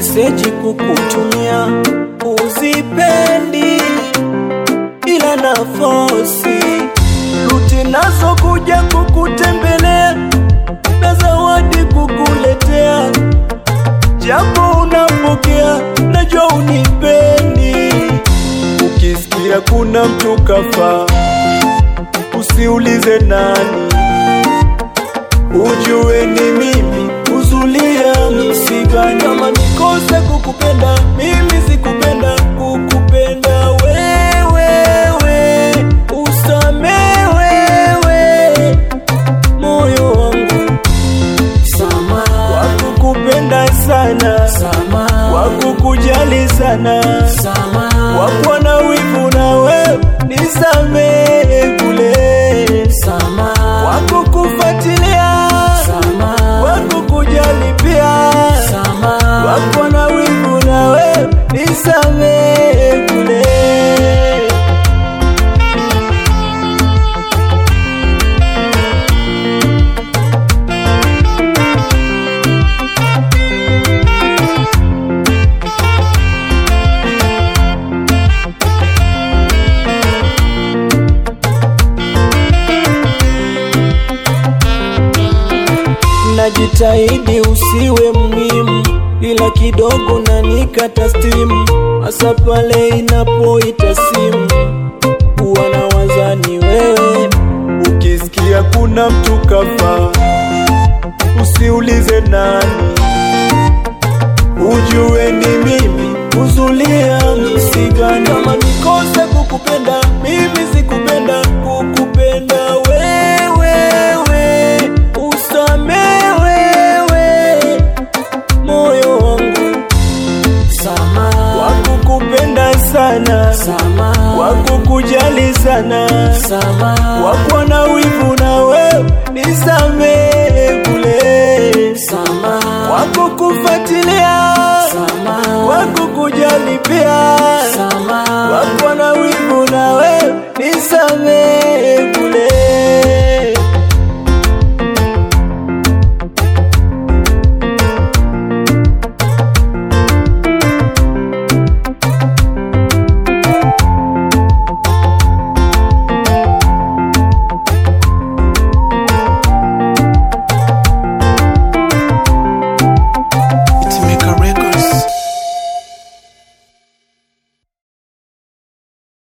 meseji kukutumia uzipendi, ila nafosi ruti nazo kuja kukutembelea na zawadi kukuletea, japo unapokea, najua unipendi. Ukisikia kuna mtu kafa, usiulize nani, ujue ni mimi kuzulia msiba. Kama nikose kukupenda mimi, sikupenda kukupenda wewe, usame wewe moyo wangu Sama, wakukupenda sana, sama, wakukujali sana, sama, wakuwa na wivu nawe nisamehe kule, sama, wakukufuatilia sama, wakukujali pia, sama, wakuwa na wivu nawe nisamehe kule. Najitahidi usiwe muhimu, ila kidogo na nikata stimu, hasa pale inapoita simu, huwa na wazani wewe. Ukisikia kuna mtu kafa, usiulize nani, ujue ni mimi kuzulia msiba. Kama nikose kukupenda mimi, sikupenda kukupenda wewe, usame wewe moyo wangu sama, wakukupenda sana, sama, wakukujali sana, sama, wakuwa na wivu na wewe nisamehe kule, sama, wakukufuatilia sama, wakukujali pia,